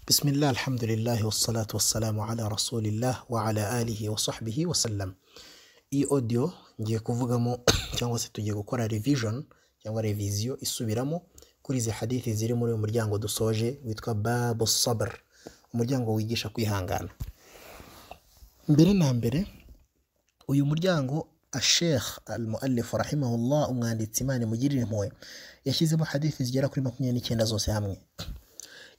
Bismillah, alhamdulillah, wassalatu wassalamu ala rasulillah wa ala alihi wa sahbihi wa sallam. Iyi audio ngiye kuvugamo cyangwa se tugiye gukora revision cyangwa reviziyo isubiramo kuri izi hadithi ziri muri uyu muryango dusoje witwa babu sabr, umuryango wigisha kwihangana. Mbere na mbere uyu muryango ashekh almuallifu rahimahullah umwanditsi imana imugirire impuhwe yashyizemo hadithi zigera kuri makumyabiri n'icyenda zose hamwe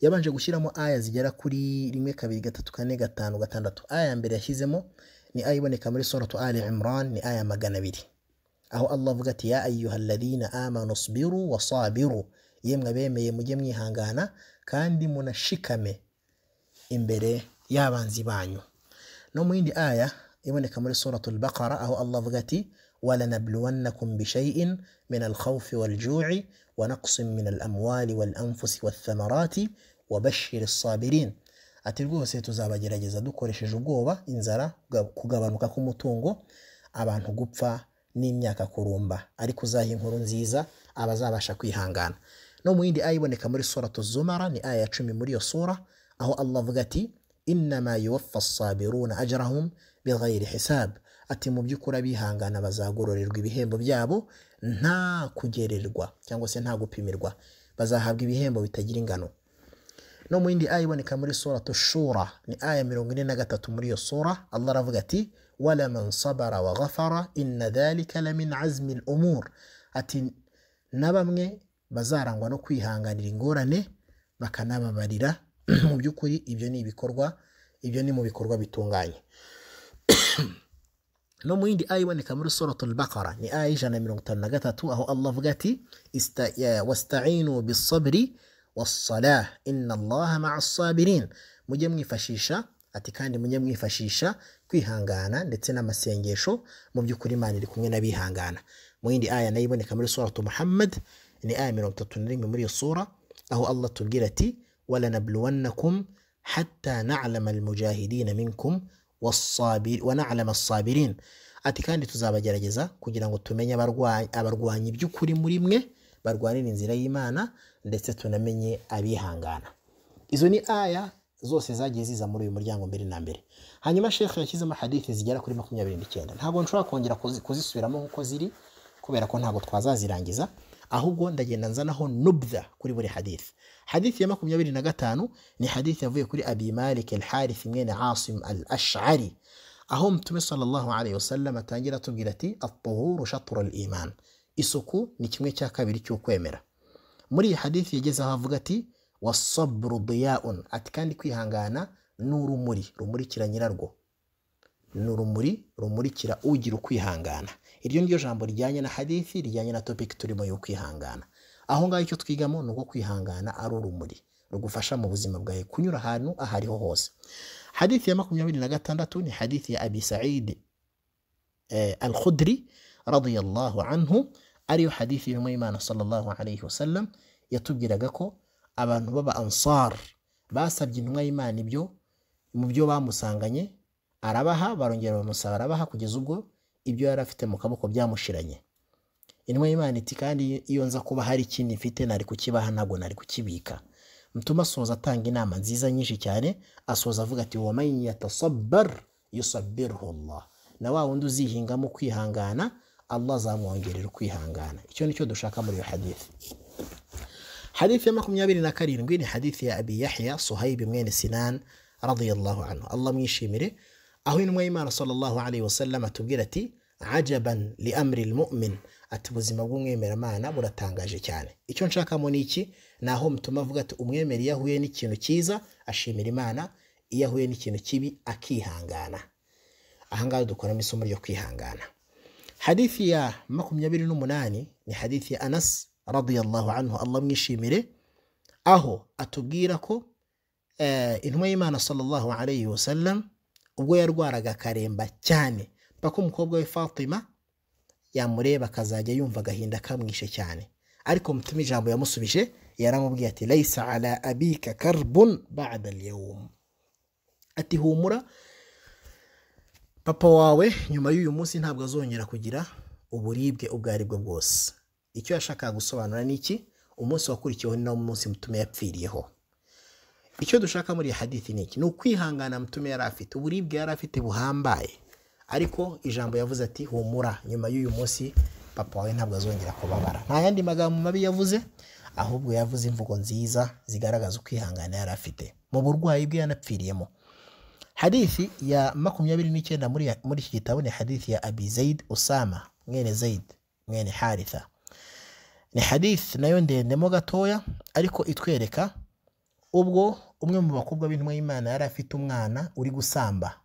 yabanje gushyiramo aya zigera kuri rimwe kabiri gatatu kane gatanu gatandatu aya ya mbere yashyizemo ni aya iboneka muri suratu ali imran ni aya magana abiri aho allah avuga ati ya ayyuhalladhina amanu sbiru wasabiru yemwe abemeye mujye mwihangana kandi munashikame imbere y'abanzi banyu no mu yindi aya iboneka muri suratul baqara aho allah avuga ati ولنبلونكم بشيء من الخوف والجوع ونقص من الأموال والأنفس والثمرات وبشر الصابرين ati rwose tuzabagerageza dukoresheje ubwoba inzara kugabanuka k'umutungo abantu gupfa n'imyaka kurumba ariko uzaha inkuru nziza abazabasha kwihangana no mu yindi aya iboneka muri suratu zumara ni aya ya cumi muri iyo sura aho allah avuga ati innama yuwaffa sabiruna ajrahum bighayri hisab ati mu by'ukuri abihangana bazagororerwa ibihembo byabo nta kugererwa cyangwa se nta gupimirwa bazahabwa ibihembo bitagira ingano no mu yindi aya iboneka muri sura tushura ni aya mirongo ine na gatatu muri iyo sura allah aravuga ati walaman sabara wa ghafara inna dhalika la min azmi al umur ati na bamwe bazarangwa no kwihanganira ingorane bakanababarira mu by'ukuri ibyo ni ibikorwa ibyo ni mu bikorwa bitunganye no mu yindi aya iboneka muri suratul baqara ni aya y'ijana na mirongo itanu na gatatu aho allah avuga ati wasta'inu bisabri wassalah inna allaha ma'a sabirin mujye mwifashisha ati kandi mujye mwifashisha kwihangana ndetse n'amasengesho mu by'ukuri imana iri kumwe n'abihangana mu yindi aya nayo iboneka muri suratu muhammad ni aya mirongo itatu na rimwe muri iyo sura aho allah tubwira ati walanabluwannakum hatta na'lama almujahidina minkum wanalama sabirin ati kandi tuzabagerageza kugira ngo tumenye abarwanyi by'ukuri muri mwe barwanira inzira y'imana ndetse tunamenye abihangana izo ni aya zose zagiye ziza muri uyu muryango mbere na mbere hanyuma shekhe yashyizemo hadithi zigera kuri makumyabiri n'icyenda ntabwo nshobora kongera kuzisubiramo nk'uko ziri kubera ko ntabwo twazazirangiza ahubwo ndagenda nzanaho nubda kuri buri hadithi hadithi ya makumyabiri na gatanu ni hadithi yavuye kuri abi malik al harith mwene asim al ashari aho mtume sallallahu alayhi wasallam atangira atubwira ati atuhuru shatru al iman isuku ni kimwe cya kabiri cy'ukwemera muri iyi hadithi yagezeho avuga ati wasabru diyaun ati kandi kwihangana n'urumuri rumurikira nyirarwo ni urumuri rumurikira ugira ukwihangana iryo ni ryo jambo rijyanye na hadithi rijyanye na topiki turimo yo kwihangana aho ngaho icyo twigamo ni uko kwihangana ari urumuri rugufasha mu buzima bwawe kunyura ahantu aho ariho hose hadithi ya makumyabiri na gatandatu ni hadithi ya abi sa'id al khudri radiyallahu anhu ariyo hadithi y'intumwa y'imana sallallahu alayhi wasallam yatubwiraga ko abantu baba ansar basabye intumwa y'imana ibyo mu byo bamusanganye arabaha barongera bamusaba arabaha kugeza ubwo ibyo yari afite mu kaboko byamushiranye intumwa y'imana iti kandi iyo nza kuba hari ikindi mfite nari kukibaha ntabwo nari kukibika mutuma asoza atanga inama nziza nyinshi cyane asoza avuga ati wa man yatasabar yusabbirhu Allah na wa wundi uzihingamo kwihangana Allah azamwongerera ukwihangana icyo nicyo dushaka muri iyo hadithi hadithi ya makumyabiri na karindwi ni hadithi ya abi yahya suhaibi mwene sinan radiyallahu anhu Allah mwishimire aho intumwa y'imana sallallahu alayhi wasallam atubwira ati ajaban li amri lmumin ati ubuzima bw'umwemeramana buratangaje cyane icyo nshakamo ni iki ni aho mutuma avuga ati umwemera iyo ahuye n'ikintu cyiza ashimira imana iyo ahuye n'ikintu kibi akihangana ahangaha dukoramo isomo ryo kwihangana hadithi ya makumyabiri n'umunani ni hadithi ya anas radiyallahu anhu allah mwishimire aho atubwira ko intumwa y'imana sallallahu alayhi wasallam ubwo yarwaraga akaremba cyane mpaka umukobwa we fatima yamureba akazajya yumva agahinda kamwishe cyane ariko mutuma ijambo yamusubije yaramubwiye ati layisa ala abika karbun ba'da al-yawm ati humura papa wawe nyuma y'uyu munsi ntabwo azongera kugira uburibwe ubwo ari bwo bwose icyo yashakaga gusobanura ni iki umunsi wakurikiyeho ni nawo munsi mutuma yapfiriyeho icyo dushaka muri iyi hadithi ni iki ni ukwihangana mutume yari afite uburibwe yari afite buhambaye ariko ijambo yavuze ati humura nyuma y'uyu munsi papa wawe ntabwo azongera kubabara nta yandi magambo mabi yavuze ahubwo yavuze imvugo nziza zigaragaza ukwihangana yari afite mu burwayi bwe yanapfiriyemo hadithi ya makumyabiri n'icyenda muri muri iki gitabo ni hadithi ya abi zayid usama mwene zayid mwene haritha ni hadithi nayo ndendemo gatoya ariko itwereka ubwo umwe mu bakobwa b'intumwa y'imana yari afite umwana uri gusamba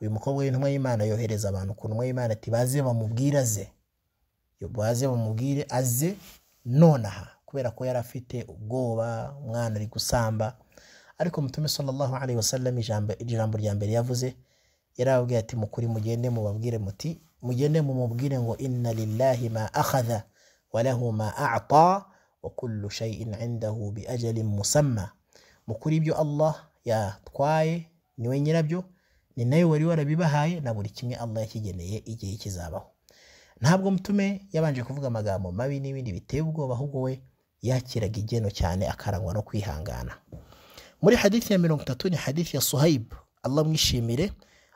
uyu mukobwa w'intumwa y'imana yohereza abantu ku ntumwa y'imana ati baze bamubwire aze baze bamubwire aze nonaha kubera ko yari afite ubwoba umwana ari gusamba ariko mutume sallallahu alaihi wasallam ijambo ijambo rya mbere yavuze yarababwiye ati mukuri mugende mubabwire muti mugende mumubwire ngo inna lillahi ma akhadha walahu ma a'ta wa kullu shay'in 'indahu bi ajalin musamma mukuri ibyo Allah yatwaye niwe nyirabyo ni nayo wari warabibahaye na buri kimwe Allah yakigeneye igihe kizabaho ntabwo mutume yabanje kuvuga amagambo mabi n'ibindi biteye ubwoba ahubwo we yakiraga igeno cyane akarangwa no kwihangana muri hadithi ya mirongo itatu ni hadithi ya suhayib Allah mwishimire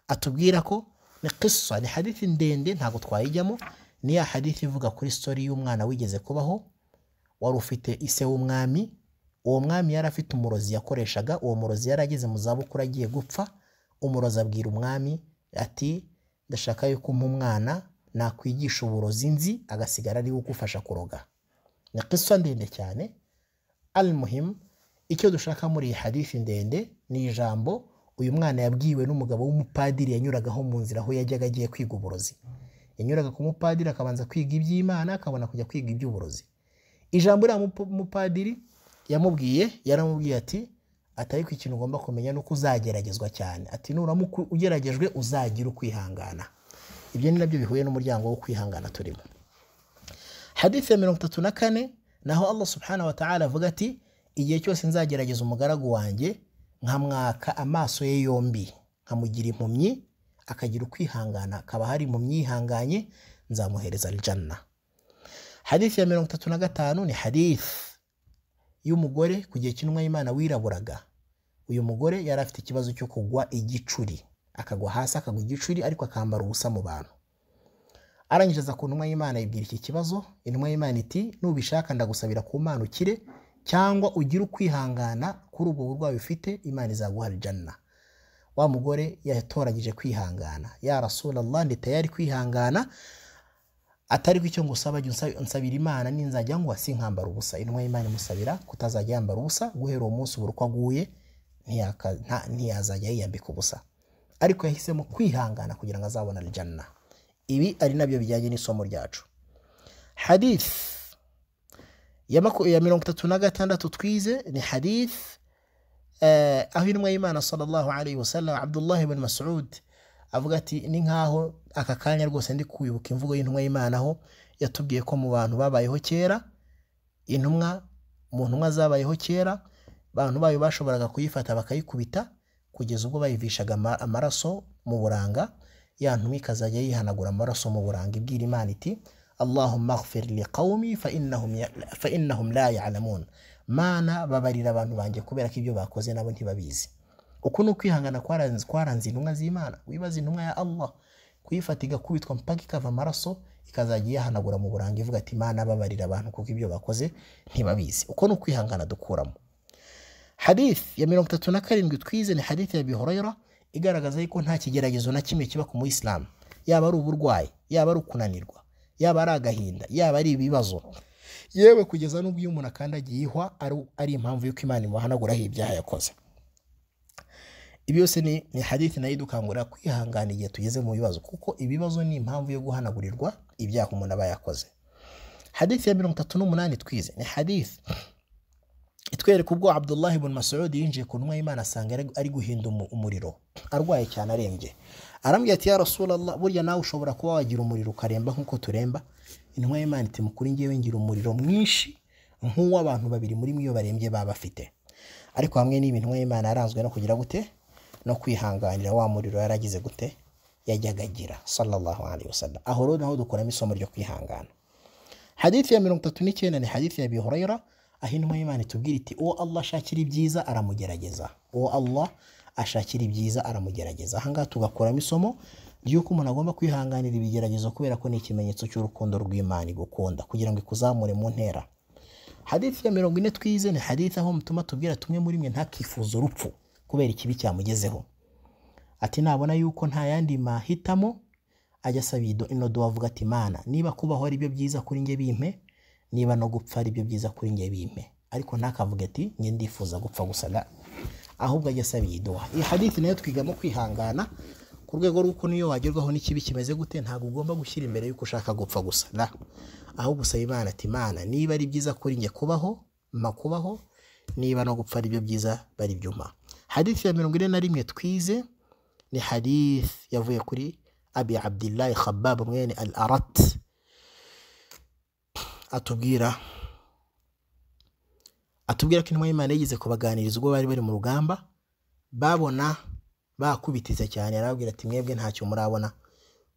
atubwira ko ni qissa ni hadithi ndende ntabwo twayijyamo ni ya hadithi ivuga kuri sitori y'umwana wigeze kubaho wari ufite ise w'umwami uwo mwami yari afite umurozi yakoreshaga uwo murozi yari ageze mu zabukuru agiye gupfa umurozi abwira umwami ati ndashaka yuko umpa umwana nakwigisha uburozi nzi agasigara ariwe ugufasha kuroga ni kisa ndende cyane al muhimu icyo dushaka muri iyi hadithi ndende ni ijambo uyu mwana yabwiwe n'umugabo w'umupadiri yanyuragaho mu nzira aho yajyaga agiye kwiga uburozi yanyuraga ku mupadiri akabanza kwiga iby'imana akabona kujya kwiga iby'uburozi ijambo uriya mupadiri yamubwiye yaramubwiye ati atari ku ikintu ugomba kumenya ni uko uzageragezwa cyane ati nuramuka ugeragejwe uzagira ukwihangana ibyo ni nabyo bihuye n'umuryango wo kwihangana turimo hadithi ya mirongo itatu na kane naho allah subhanahu wa ta'ala avuga ati igihe cyose nzagerageza umugaragu wanjye nkamwaka amaso ye yombi nkamugira impumyi akagira ukwihangana akaba hari mu myihanganye nzamuhereza aljanna hadithi ya mirongo itatu na gatanu ni hadithi y'umugore ku gihe cy'intumwa y'imana wiraburaga uyu mugore yari afite ikibazo cyo kugwa igicuri akagwa hasi akagwa igicuri ariko akambara ubusa mu bantu arangiriza ku ntumwa y'imana yibwira iki kibazo intumwa y'imana iti nubishaka ndagusabira ku mana ukire cyangwa ugire ukwihangana kuri ubwo burwayi ufite imana izaguha aljanna wa mugore yatoranyije kwihangana ya rasulallah ndi tayari kwihangana atari ko icyo ngusaba jya unsabira imana ninzajya ngo sinkambara ubusa intumwa y'imana imusabira kutazajya yambara ubusa guhera uwo munsi ubura uko aguye ntiyazajya yiyambika ubusa ariko yahisemo kwihangana kugira ngo azabona aljanna ibi ari nabyo bijyanye n'isomo ryacu hadith ya mirongo itatu na gatandatu twize ni hadith aho intumwa y'imana sallallahu alayhi wa sallam abdullahi ibn mas'ud avuga ati ni nkaho aka kanya rwose ndi kwibuka imvugo y'intumwa y'imana aho yatubwiye ko mu bantu babayeho kera intumwa mu ntumwa zabayeho kera abantu bayo bashoboraga kuyifata bakayikubita kugeza ubwo bayivishaga amaraso mu buranga ya ntumwa ikazajya yihanagura amaraso mu buranga ibwira imana iti allahumma ghfir li qawmi fa innahum la ya'lamun mana babarira abantu banjye kubera ko ibyo bakoze nabo ntibabizi uku ni ukwihangana kwaranze intumwa z'imana wibaza intumwa ya allah kuyifata igakubitwa mpaka ikava amaraso ikazajya iyahanagura mu buranga ivuga ati mana babarira abantu kuko ibyo bakoze ntibabizi uko ni ukwihangana dukuramo hadith ya mirongo itatu na karindwi twize ni hadith ya bihorayora igaragaza yuko nta kigeragezo na kimwe kiba ku muyisilamu yaba ari uburwayi yaba ari ukunanirwa yaba ari agahinda yaba ari ibibazo yewe kugeza n'ubwo iyo umuntu akandagiye ihwa ari impamvu y'uko imana imuhanaguraho ibyaha yakoze ibi byose ni hadithi nayo idukangurira kwihangana igihe tugeze mu bibazo kuko ibibazo ni impamvu yo guhanagurirwa ibyaha umuntu aba yakoze hadithi ya mirongo itatu n'umunani twize ni hadithi itwereka ubwo abdullahi ibn masud yinjiye ku ntumwa y'imana asanga ari guhinda umuriro arwaye cyane arembye arambwira ati ya rasulallah burya nawe ushobora kuba wagira umuriro ukaremba nk'uko turemba intumwa y'imana iti mukuri ngewe ngira umuriro mwinshi nk'uw'abantu babiri muri mwe iyo barembye baba bafite ariko hamwe n'ibi intumwa y'imana yaranzwe no kugira gute no kwihanganira wa muriro yaragize gute yajyaga agira sallallahu alaihi wasallam aho rero naho dukuramo isomo ryo kwihangana hadithi ya mirongo itatu n'icyenda ni hadithi ya bihurayira aho intumwa y'imana itubwira iti uwo allah ashakira ibyiza aramugerageza uwo allah ashakira ibyiza aramugerageza ahangaha tugakuramo isomo ry'uko umuntu agomba kwihanganira ibigeragezo kubera ko ni ikimenyetso cy'urukundo rw'imana igukunda kugira ngo ikuzamure mu ntera hadithi ya mirongo ine twize ni hadithi aho mutuma tubwira tumwe muri mwe ntakifuze urupfu kubera ikibi cyamugezeho ati nabona yuko nta yandi mahitamo ajya asaba ido- inodo avuga ati mana niba kubaho ari byo byiza kuri njye bimpe niba no gupfa ari byo byiza kuri njye bimpe ariko ntakavuge ati njye ndifuza gupfa gusa da ahubwo ajya asaba iyiduha iyi hadithi nayo twigamo kwihangana ku rwego rw'uko niyo wagerwaho n'ikibi kimeze gute ntabwo ugomba gushyira imbere y'uko ushaka gupfa gusa da ahubwo usaba imana ati imana niba ari byiza kuri njye kubaho mpa kubaho niba no gupfa ari byo byiza bari byuma hadithi ya mirongo ine na rimwe twize ni hadith yavuye kuri abi abdillahi khabab mwene al arat atubwira atubwira ko intumwa y'imana yigeze kubaganiriza ubwo bari bari mu rugamba babona bakubitiza cyane arababwira ati mwebwe ntacyo murabona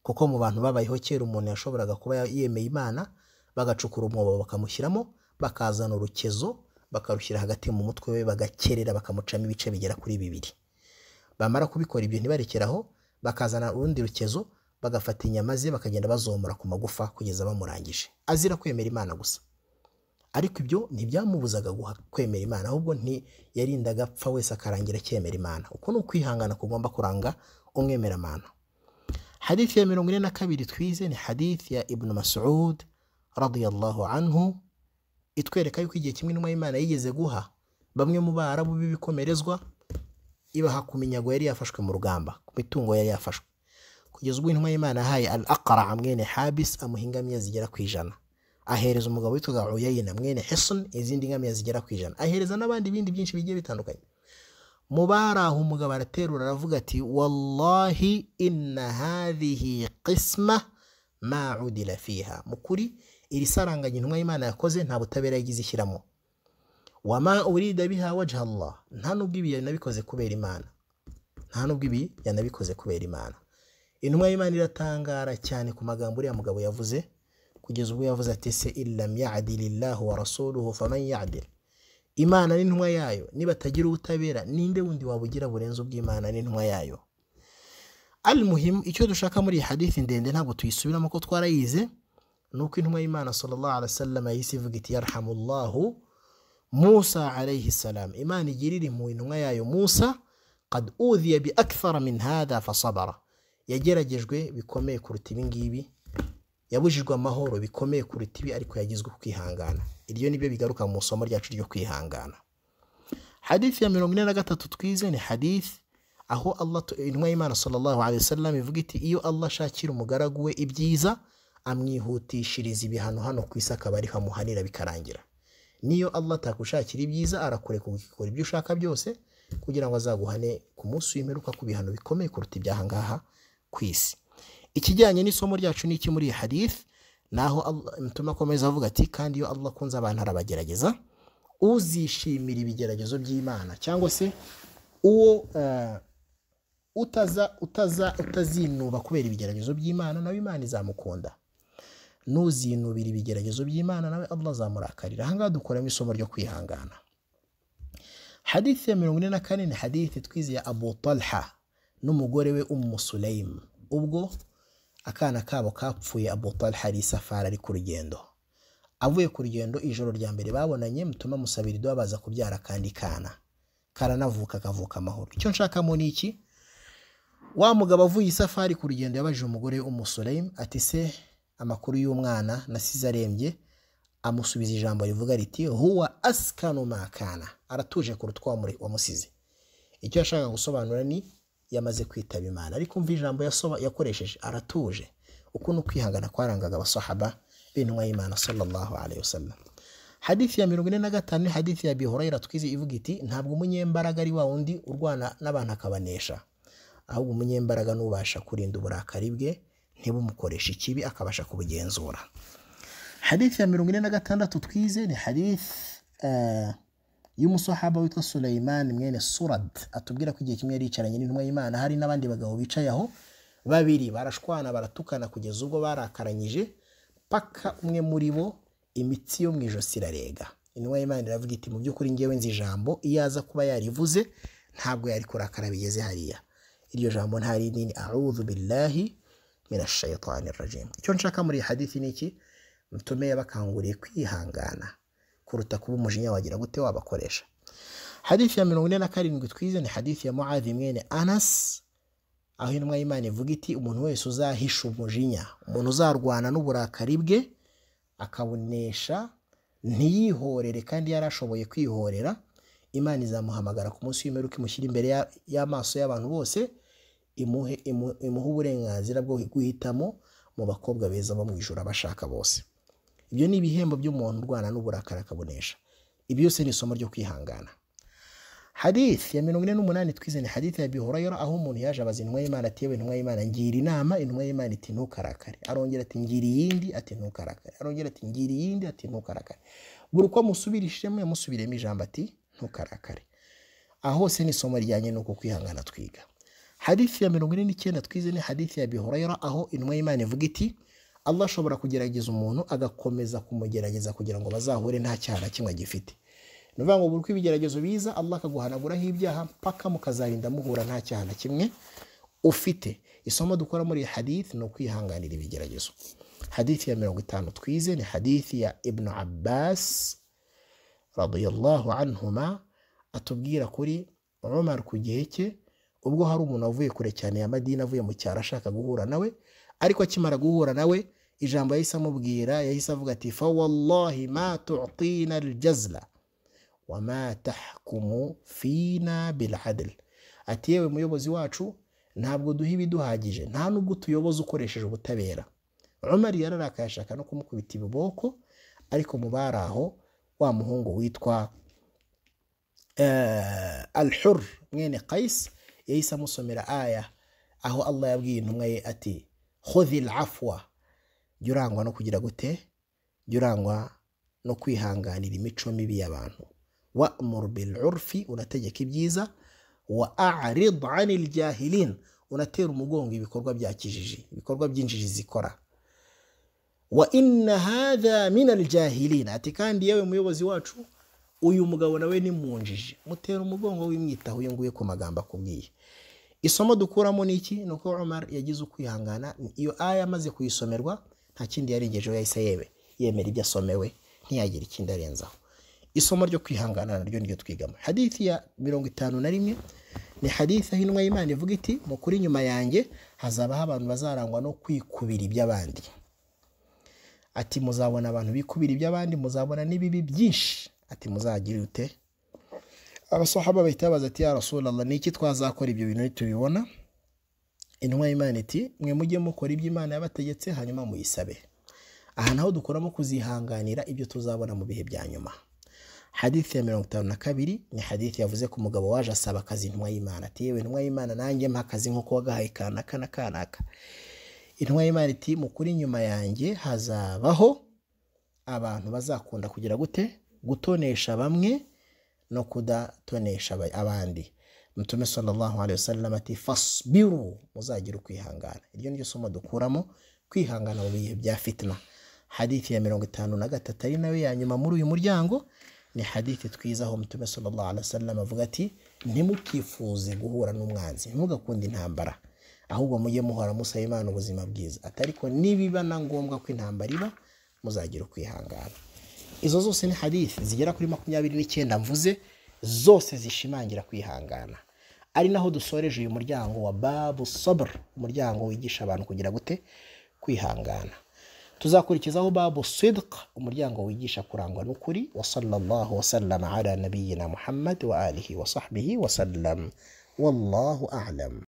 kuko mu bantu babayeho kera umuntu yashoboraga kuba yemeye imana bagacukura umwobo bakamushyiramo bakazana urukezo bakarushyira hagati mu mutwe we bagakerera bakamucamo ibice bigera kuri bibiri bamara kubikora ibyo ntibarekeraho bakazana urundi rukezo bagafata inyama ze bakagenda bazomora ku magufa kugeza bamurangije azira kwemera imana gusa ariko ibyo ntibyamubuzaga guha- kwemera imana ahubwo nti yarindaga apfa wese akarangira akemera imana uko ni ukwihangana kugomba kuranga umwemera amana hadithi ya mirongo ine na kabiri twize ni hadithi ya ibnu masud radiyallahu anhu itwereka yuko igihe kimwe intumwa y'imana yigeze guha bamwe mu barabu b'ibikomerezwa ibaha ku minyago yari yafashwe mu rugamba ku mitungo yari yafashwe kugeza ubwo intumwa y'imana yahaye al aqra mwene habis amuha ingamiya zigera ku ijana ahereza umugabo witwaga uyayina mwene hesun izindi ngamiya zigera ku ijana ahereza n'abandi bindi byinshi bigiye bitandukanye mu bari aho umugabo araterura aravuga ati wallahi inna hadhihi qisma ma udila fiha mu kuri iri saranganya intumwa y'imana yakoze nta butabera yagize ishyiramo wama urida biha wajha Allah nta nubwo ibi yanabikoze kubera imana nta nubwo ibi yanabikoze kubera imana intumwa y'imana iratangara cyane ku magambo uriya mugabo yavuze kugeza ubwo yavuze ati se illam yadilillahu wa rasuluhu faman yadil imana n'intumwa yayo nibatagira ubutabera ninde wundi wabugira burenze ubw'imana n'intumwa yayo al muhimu icyo dushaka muri iyi hadithi ndende ntabwo tuyisubiramo ko twarayize ni uko intumwa y'imana sallallahu alaihi wasallam yahise ivuga iti yarhamullahu musa alayhi salam imana igirira impuhwe intumwa yayo musa qad udhiya bi akthara min hadha fasabara yageragejwe bikomeye kuruta ibingibi yabujijwe amahoro bikomeye kuruta ibi ariko yagizwe ku kwihangana iryo nibyo bigaruka mu isomo ryacu ryo kwihangana hadithi ya mirongo ine na gatatu twize ni hadithi aho Allah tu- intumwa y'imana sallallahu alaihi wasallam ivuga iti iyo allah ashakira umugaragu we ibyiza amwihutishiriza ibihano hano ku isi akaba ariho amuhanira bikarangira niyo allah atakushakira ibyiza arakureka ugakora ibyo ushaka byose kugira ngo azaguhane ku munsi w'imperuka ku bihano bikomeye kuruta ibyahangaha ku isi ikijyanye n'isomo ryacu n'iki muri iyi hadith naho mutuma akomeza avuga ati kandi iyo allah akunze abantu arabagerageza uzishimira ibigeragezo by'imana cyangwa se uwo eh, utaza utaza utazinuba kubera ibigeragezo by'imana nawe imana izamukunda nuzinubira ibigeragezo by'imana nawe allah azamurakarira ahangaha dukuramo isomo ryo kwihangana hadithi ya mirongo ine na kane ni hadithi twize ya abu talha n'umugore we ummu sulaim ubwo akana kabo kapfuye abu talha ari isafari ari ku rugendo avuye ku rugendo ijoro rya mbere babonanye mutuma musabirido babaza kubyara kandi kana karanavuka kavuka amahoro icyo nshakamo ni iki wa mugabo avuye isafari ku rugendo yabajije umugore umusulayim ati se amakuru y'umwana nasize arembye amusubiza ijambo rivuga riti huwa askanu makana aratuje kuruta uko wamure- wamusize icyo yashakaga gusobanura ni yamaze kwitaba imana ariko umva ijambo yasoba- yakoresheje aratuje uku ni ukwihangana kwarangaga abasahaba b'intumwa y'imana sallallahu alaihi wasallam hadithi ya mirongo ine na gatanu ni hadithi ya abi hurayra twize ivuga iti ntabwo umunyembaraga ari wa wundi urwana n'abantu akabanesha ahubwo umunyembaraga n'ubasha kurinda uburakari bwe ntibumukoresha ikibi akabasha kubugenzura hadithi ya mirongo ine na gatandatu twize ni hadithi eh, y'umusahaba witwa Sulaiman mwene Surad atubwira ko igihe kimwe yari yicaranye n'intumwa y'Imana hari n'abandi bagabo bicaye aho babiri barashwana baratukana kugeza ubwo barakaranyije paka umwe muri bo imitsi yo mu ijosi irarega intumwa y'imana iravuga iti mu by'ukuri ngewe nzi ijambo iyo aza kuba yarivuze ntabwo yari kurakara bigeze hariya iryo jambo nta rindi ni a'udhu billahi minashayitani rajim icyo nshaka muri iyi hadithi ni iki mutume yabakanguriye kwihangana kuruta kuba umujinya wagira gute wabakoresha hadithi ya mirongo ine na karindwi twize ni hadithi ya muadhi mwene anas aho intumwa y'imana ivuga iti umuntu wese uzahisha umujinya umuntu uzarwana n'uburakari bwe akabunesha ntiyihorere kandi yari ashoboye kwihorera imana izamuhamagara ku munsi w'imperuka imushyira imbere ya- y'amaso y'abantu bose imuhe imu- imuhe uburenganzira bwo guhitamo mu bakobwa beza bo mu ijoro abashaka bose ibyo ni ibihembo by'umuntu urwana n'uburakari akabunesha ibi byose ni isomo ryo kwihangana hadithi ya mirongo ine n'umunani twize ni hadithi ya bihurayora aho umuntu yaje abaza intumwa y'imana ati yewe intumwa y'imana ngira inama intumwa y'imana iti ntukarakare arongera ati ngira iyindi ati ntukarakare arongera ati ngira iyindi ati ntukarakare buri uko amusubirishemo yamusubiriyemo ijambo ati ntukarakare aha hose ni isomo rijyanye n'uko kwihangana twiga hadithi ya mirongo ine n'icyenda twize ni hadithi ya bihurayora aho intumwa y'imana ivuga iti allah ashobora kugerageza umuntu agakomeza kumugerageza kugira ngo bazahure nta cyaha na kimwe agifite ni ukuvuga ngo buri uko ibigeragezo biza allah akaguhanaguraho ibyaha mpaka mukazarinda muhura nta cyaha na kimwe ufite isomo dukora muri iyi hadithi ni ukwihanganira ibigeragezo hadithi ya mirongo itanu twize ni hadithi ya ibnu abbas radiyallahu anhuma atubwira kuri umumaro ku gihe cye ubwo hari umuntu wavuye kure cyane ya madina avuye mu cyaro ashaka guhura nawe ariko akimara guhura nawe ijambo yahise amubwira yahise avuga ati fawallahi ma tutina aljazla wama tahkumu fina biladl ati yewe muyobozi wacu ntabwo duha ibiduhagije nta n'ubwo tuyoboza ukoresheje ubutabera umari yararakaye ashaka no kumukubita ibiboko ariko mu bari aho wa muhungu witwa eh, alhur mwene kayisi yahise amusomera aya aho allah yabwiye intumwa ye ati khudhi lafwa jya urangwa no kugira gute jya urangwa no kwihanganira imico mibi y'abantu wamur bilurfi unategeka ibyiza wa arid ani ljahilin unatera umugongo ibikorwa bya kijiji ibikorwa by'injiji zikora wa inna hadha min aljahilin ati kandi yewe muyobozi wacu uyu mugabo nawe ni mu njiji mutera umugongo wimwitaho uyu nguyu ku magambo akubwiye isomo dukuramo ni iki ni uko umar yagize ukwihangana iyo aya amaze kuyisomerwa nta kindi yarengejeho yahise yewe yemera ibyo asomewe ntiyagira ikindi arenzaho isomo ryo kwihangana naryo niryo twigamo hadithi ya mirongo itanu na rimwe ni hadithi aho intumwa y'imana ivuga iti mu kuri nyuma yanjye hazabaho abantu bazarangwa no kwikubira iby'abandi ati muzabona abantu bikubira iby'abandi muzabona n'ibibi byinshi ati muzagira ute abasahaba bahita babaza ati ya rasulallah ni iki twazakora ibyo bintu nitubibona intumwa y'imana iti mwe mujye mukora ibyo imana yabategetse hanyuma muyisabe aha naho dukuramo kuzihanganira ibyo tuzabona mu bihe bya nyuma hadithi ya mirongo itanu na kabiri ni hadithi yavuze ku mugabo waje asaba akazi intumwa y'imana ati yewe intumwa y'imana nanjye mpa akazi nk'uko wagahaye kanaka na kanaka intumwa y'imana iti mukuri nyuma yanjye hazabaho abantu bazakunda kugira gute gutonesha bamwe no kudatonesha aba- abandi mutume sallallahu alaihi wasallam ati fasbiru muzagira ukwihangana iryo niryo somo dukuramo kwihangana mu bihe bya fitna hadithi ya mirongo itanu na gatatu ari nayo ya nyuma muri uyu muryango ni hadithi twizaho mutume sallallahu alaihi wasallam avuga ati ntimukifuze guhura n'umwanzi ntimugakunde intambara ahubwo mujye muhora musaba imana ubuzima bwiza ati ariko nibiba na ngombwa ko intambara iba muzagira ukwihangana izo zose ni hadithi zigera kuri makumyabiri n'icyenda mvuze zose zishimangira kwihangana ari naho dusoreje uyu muryango wa babu sabr umuryango wigisha abantu kugira gute kwihangana tuzakurikizaho babu sidq umuryango wigisha kurangwa n'ukuri wa sallallahu wasallama ala nabiyina muhammad wa alihi wa sahbihi wasallam wallahu alam